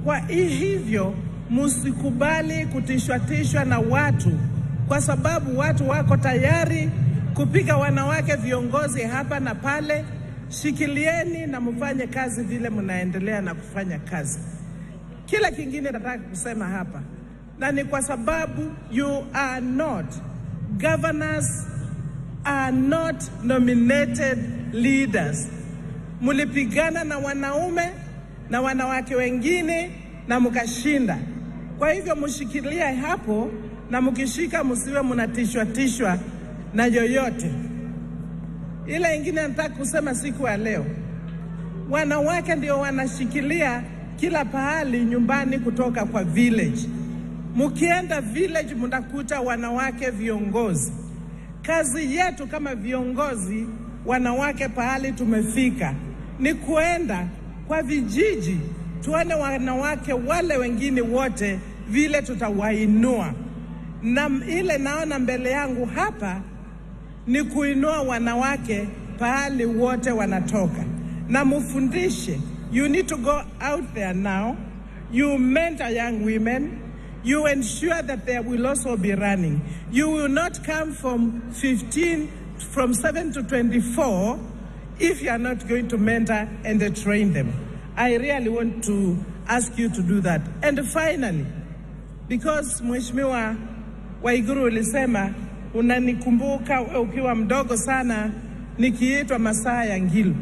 Kwa hivyo msikubali kutishwatishwa na watu, kwa sababu watu wako tayari kupiga wanawake viongozi hapa na pale. Shikilieni na mfanye kazi vile mnaendelea na kufanya kazi. Kila kingine nataka kusema hapa, na ni kwa sababu you are not governors are not nominated leaders. Mulipigana na wanaume na wanawake wengine na mkashinda. Kwa hivyo mshikilie hapo, na mkishika msiwe mnatishwa tishwa na yoyote. Ile ingine nataka kusema siku ya leo, wanawake ndio wanashikilia kila pahali nyumbani kutoka kwa village. Mkienda village, mtakuta wanawake viongozi. Kazi yetu kama viongozi wanawake, pahali tumefika ni kuenda kwa vijiji, tuone wanawake wale wengine wote vile tutawainua, na ile naona mbele yangu hapa ni kuinua wanawake pahali wote wanatoka, na mufundishe. You need to go out there now, you mentor young women, you ensure that they will also be running. You will not come from 15, from 7 to 24 if you are not going to mentor and uh, train them. I really want to ask you to do that. And finally, because Mheshimiwa Waiguru ulisema unanikumbuka ukiwa mdogo sana nikiitwa masaa ya Ngilu.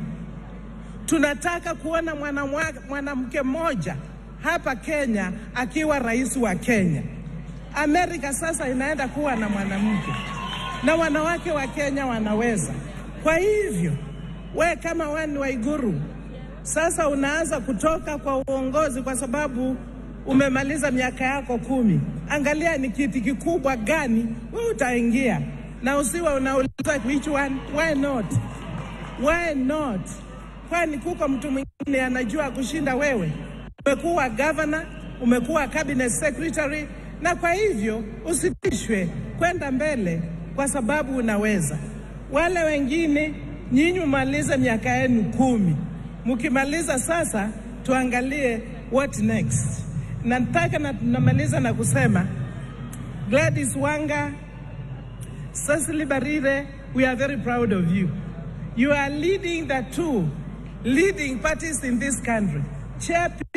Tunataka kuona mwanamke mmoja hapa Kenya akiwa rais wa Kenya. Amerika sasa inaenda kuwa na mwanamke na wanawake wa Kenya wanaweza. Kwa hivyo we kama wani Waiguru sasa unaanza kutoka kwa uongozi kwa sababu umemaliza miaka yako kumi. Angalia ni kiti kikubwa gani wewe utaingia, na usiwe unauliza which one, why not, why not? Kwani kuko mtu mwingine anajua kushinda wewe? Umekuwa governor, umekuwa cabinet secretary, na kwa hivyo usitishwe kwenda mbele kwa sababu unaweza. Wale wengine nyinyi malize miaka yenu kumi, mkimaliza sasa tuangalie what next. Nataka na namaliza na kusema Gladys Wanga, Cecily Barire, we are very proud of you. You are leading the two leading parties in this country. Chair